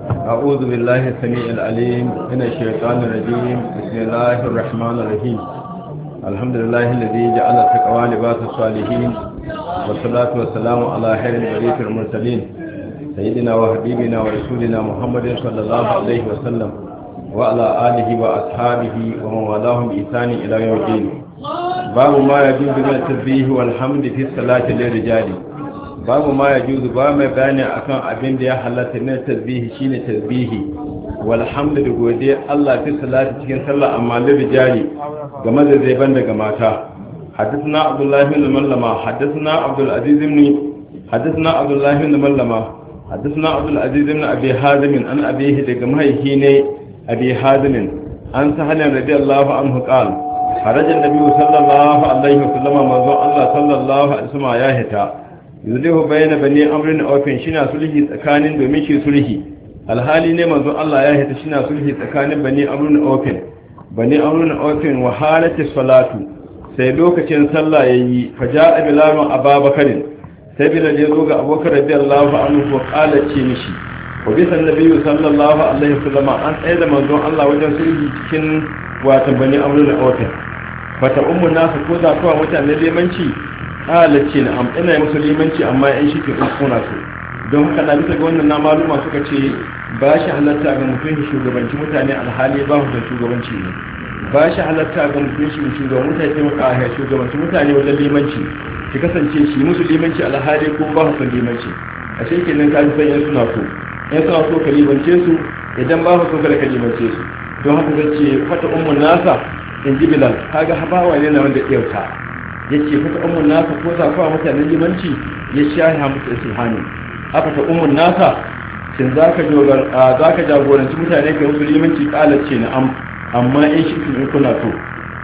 أعوذ بالله السميع العليم من الشيطان الرجيم بسم الله الرحمن الرحيم الحمد لله الذي جعل التقوى لباس الصالحين والصلاة والسلام على خير البرية المرسلين سيدنا وحبيبنا ورسولنا محمد صلى الله عليه وسلم وعلى آله وأصحابه ومن والاهم بإحسان إلى يوم الدين باب ما يجوز من التسبيح والحمد في الصلاة للرجال babu ma ya juzu ba mai bayani akan abin da ya halatta na tasbihi shine tasbihi walhamdu da godiya Allah fi salati cikin sallah amma lirijali game da zai ban daga mata حدثنا عبد الله بن ملما حدثنا عبد العزيز بن حدثنا عبد الله بن ملما حدثنا عبد العزيز بن ابي حازم عن ابيه daga mahaihi ne abi hazim an sahal radiyallahu anhu قال خرج النبي صلى الله عليه وسلم manzo Allah sallallahu alaihi wasallam ya hita yuzulihu bayyana bani amrin ofin shina sulhi tsakanin domin shi sulhi alhali ne manzon Allah ya hita shina sulhi tsakanin bani amrin ofin bani amrin ofin wa halati salatu sai lokacin sallah yayi faja'a bilalun ababakarin sai bilal ya zo ga abubakar radiyallahu anhu wa qala ce mishi wa bisa nabiyyu sallallahu alaihi wasallam an tsaye da manzon Allah wajen sulhi cikin watan bani amrin ofin fata ummu nasu ko za kuwa mutane limanci halarci na ina musu limanci amma yan shi ke kuna su don haka na bisa ga wannan na maluma suka ce ba shi halatta ga mutum shi shugabanci mutane alhali ba da shugabanci ne ba shi halatta ga mutum shi shugaban mutane maka a shugabanci mutane wajen limanci ki kasance shi musu limanci alhali ko ba su limanci a shi kenan ka ji san yan suna so yan suna so ka limance su idan ba su so kada ka limance su don haka zai ce fata ummun nasa in ji bilal kaga habawa ne na wanda ɗauka ya ce fata umun nasa ko za kuwa mutanen limanci ya shahi musu isihani aka ta umun nasa shin za ka jagoranci mutane ka musu limanci ce na am amma in shi in kuna to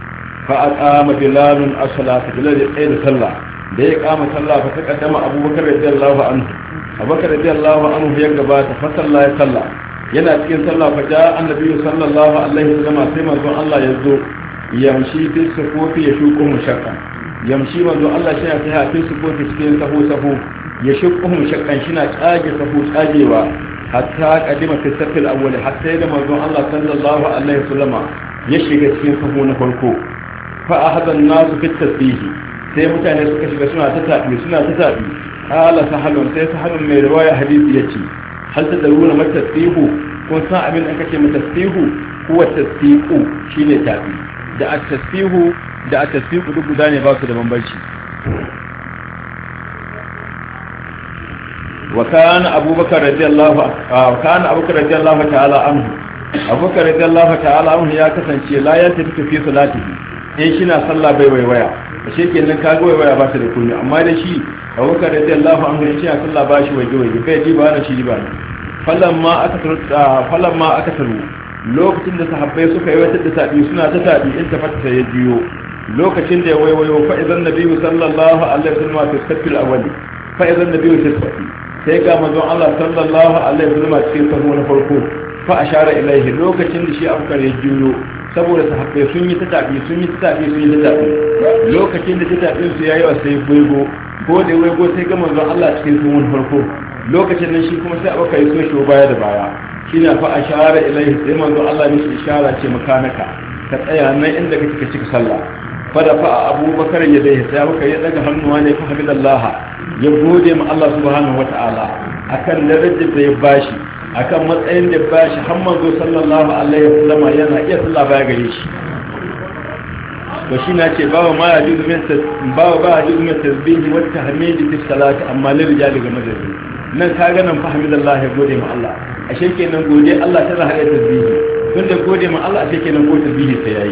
fa a kama bilalun asala ta bilal ya tsaye da sallah da ya kama sallah fa ta kaddama abubakar radiyallahu anhu abubakar radiyallahu anhu ya gabata fa sallah ya sallah yana cikin sallah fa ja annabi sallallahu alaihi wasallam sai manzon Allah ya zo yamshi fi sufufi ya shuku mushakka yamshi manzo Allah shi ya tsaya fi sufufi cikin sahu sahu ya shuku mushakkan shi na tsage sahu tsagewa hatta kadima fi safil awwal hatta da manzo Allah sallallahu alaihi wasallam ya shiga cikin sahu na farko fa ahada an-nas fi tasbih sai mutane suka shiga suna ta tabi suna ta tabi qala sahalun sai sahalun mai riwaya hadisi yace hal tadruna ma tasbihu kun san abin da kace ma tasbihu huwa tasbihu shine tabi da at-tasbihu da at-tasbihu duk guda ne ba su da bambanci wa kana abubakar radiyallahu wa kana abubakar radiyallahu ta'ala anhu abubakar radiyallahu ta'ala anhu ya kasance la ya tafi fi salatihi in shi na sallah bai waiwaya ashe kenan kaga waiwaya ba ta da kunya amma da shi abubakar radiyallahu anhu in shi na sallah ba shi waje waje bai ji ba na shi ba ne falamma aka taru falamma aka taru lokacin da sahabbai suka yi wata da tabi suna ta tabi in ta fata ya jiyo lokacin da ya waiwayo fa idan nabiyyu sallallahu alaihi wasallam fi safil awwal fa idan nabiyyu fi safi sai ga manzon Allah sallallahu alaihi wasallam cikin sahu na farko fa ashara ilaihi lokacin da shi abukar ya jiyo saboda sahabbai sun yi ta tabi sun yi ta tabi sun yi ta tabi lokacin da ta tabi su yayi wa sai waigo ko da waigo sai ga manzon Allah cikin sahu na farko lokacin nan shi kuma sai abukar ya so shi baya da baya shine fa ashara ilaihi sai manzo Allah mishi ishara ce makanaka ka tsaya nan inda kake ka cika sallah fa da fa abubakar ya dai sai abubakar ya daga hannuwa ne fa hamidallah ya gode ma Allah subhanahu wataala akan darajar da ya bashi akan matsayin da ya bashi har manzo sallallahu alaihi wasallam yana iya sallah baya gare shi to shi na ce bawa ma ya juzu min bawa ba ya juzu min tasbihi wa tahmidi fi salati amma lil rijali ga madadi nan ka ga nan fa hamidallah ya gode ma Allah ashe kenan gode Allah tana haɗa tasbihi tun da gode ma Allah ashe kenan ko tasbihi sai yayi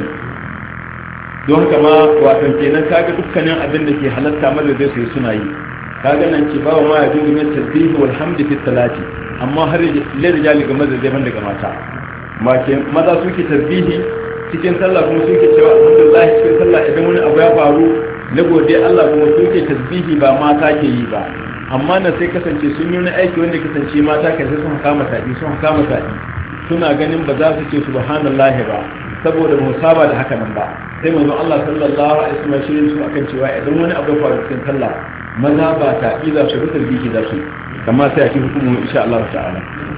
don haka ma wato kenan kaga dukkanin abin da ke halatta madadin su suna yi kaga nan ce bawa ma ya dubi min tasbihi wal hamdi fi salati amma har le rijali ga madadin ban daga mata ma ke maza suke tasbihi cikin sallah kuma suke cewa alhamdulillah cikin sallah idan wani abu ya faru na gode Allah kuma suke tasbihi ba mata ke yi ba amma na sai kasance sun yi wani aiki wanda kasance mata kan sai sun kama taɗi sun kama taɗi suna ganin ba za su ce subhanallahi ba saboda mu saba da haka nan ba sai manzo Allah sallallahu alaihi wasallam shirin su akan cewa idan wani abu ya faru cikin sallah maza ba taɗi za su rubuta biki za su kamar sai a ci hukumu insha Allah ta'ala